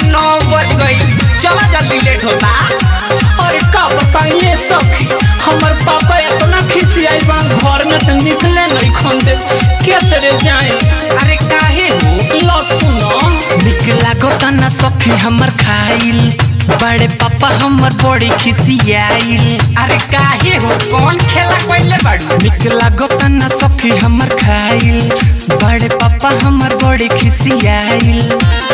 नौ बज गई चला जल्दी लेट होता अरे का बताइए सखी हमर पापा इतना खिसियाई बा घर में से निकले नहीं खोंदे के तेरे जाए अरे काहे हो लो सुनो निकला गोता ना सखी हमर खाइल बड़े पापा हमर बड़ी खिसियाइल अरे काहे हो कौन खेला पहले बाड़ू निकला गोता ना सखी हमर खाइल बड़े पापा हमर बड़ी खिसियाइल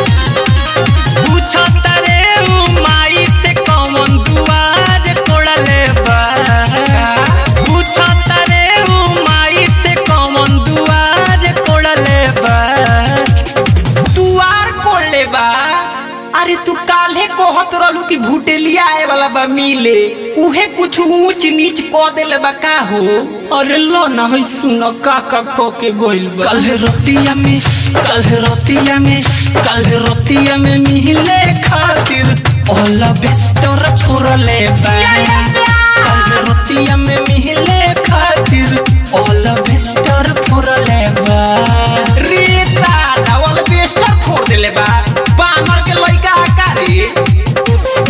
पूछो तारे उ माई से कौन दुआर कोड़ले बा पूछो तारे उ माई से कौन दुआर कोड़ले बा तू आर कोड़ ले बा अरे तू काल्हे कहत रहलू कि भूटेलिया आए वाला बा मिले उहे कुछ ऊंच नीच क देले बा का हो अरे लो ना होई सुनो का का को के गोइल बा कल रोतिया में कल रोतिया में कल रोतिया में मिले खातिर ओला बेस्टर फुरले बा कल रोतिया में मिले खातिर ओला बेस्टर फुरले बा रे साला वाला बेस्टर फोड़ देले बा बानर के लइका आका रे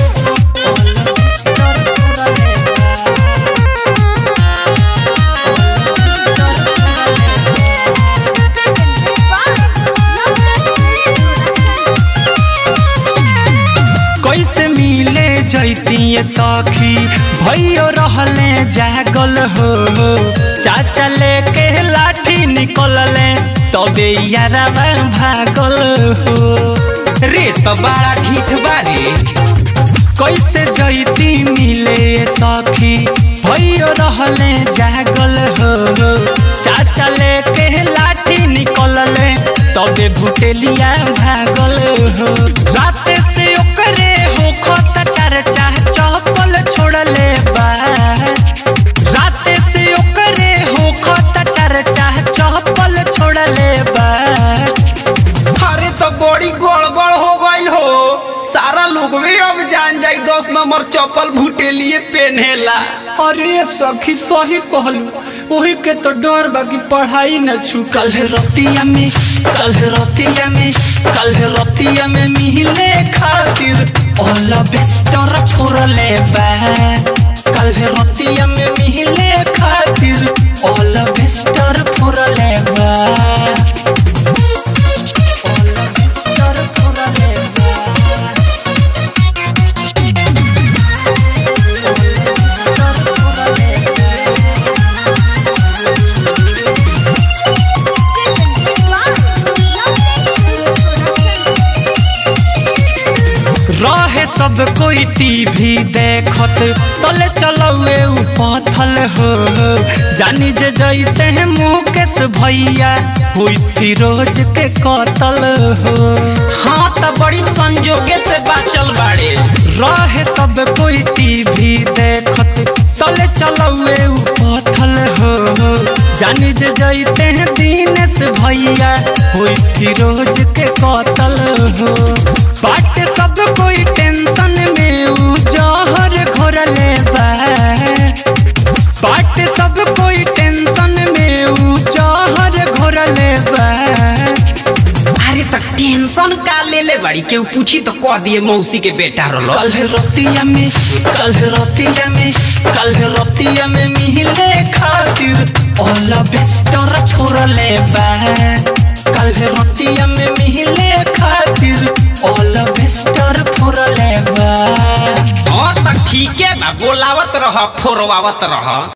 कैसे मिले जैती सखी भैयो रहले जागल हो चाचा लेके लाठी निकलले तबे यारवा भागल हो रे तो बड़ा ढीठ बा रे कैसे जैती मिले सखी भैयो रहले जागल हो चाचा लेके लाठी निकलले तबे भुटेलिया भागल हो रात से ओकरे हो खत चर्चा चपल छोड़ले बा रात से ओकरे हो खत चर्चा चपल छोड़ले बा अरे तो बड़ी गड़बड़ हो गइल हो सारा लोग भी अब जान जाई दस नंबर चप्पल भूटेलिए पहनेला अरे सखी सही कहलू वही के तो डर बाकी पढ़ाई न छूटल कल रोतिया में कल रोतिया में कल रोतिया में मिले खातिर ओला बेस्टर फुरले बा कल रोतिया में मिले खातिर ओला बेस्टर फुरले बा ओला बेस्टर फुरले बा ओला बेस्टर फुरले रहे सब कोई टीवी देखत तले चलौए उ पथल हो जानी जे जैते हैं मुकेश भैया हुई फिरोज के कतल हो हाँ तो बड़ी संजोगे से बाचल बाड़े रहे सब कोई टीवी देखत तले चलौए उ पथल हो जानी जे जैते हैं दीनेश भैया हुई फिरोज के कतल हो बाट सब कोई टेंशन में उ जहर घोरले बा बाट सब कोई टेंशन में उ जहर घोरले बा अरे तो टेंशन का ले ले बाड़ी केहू पूछी तो कह दिए मौसी के बेटा रलो कल रोतिया में कल रोतिया में कल रोतिया में मिले खातिर ओला बेस्टर फुरले बा कल रोतिया में मिले खातिर ओला बेस्टर फुरले बा हाँ तो ठीक है बा बोलावत रह फोरवावत रह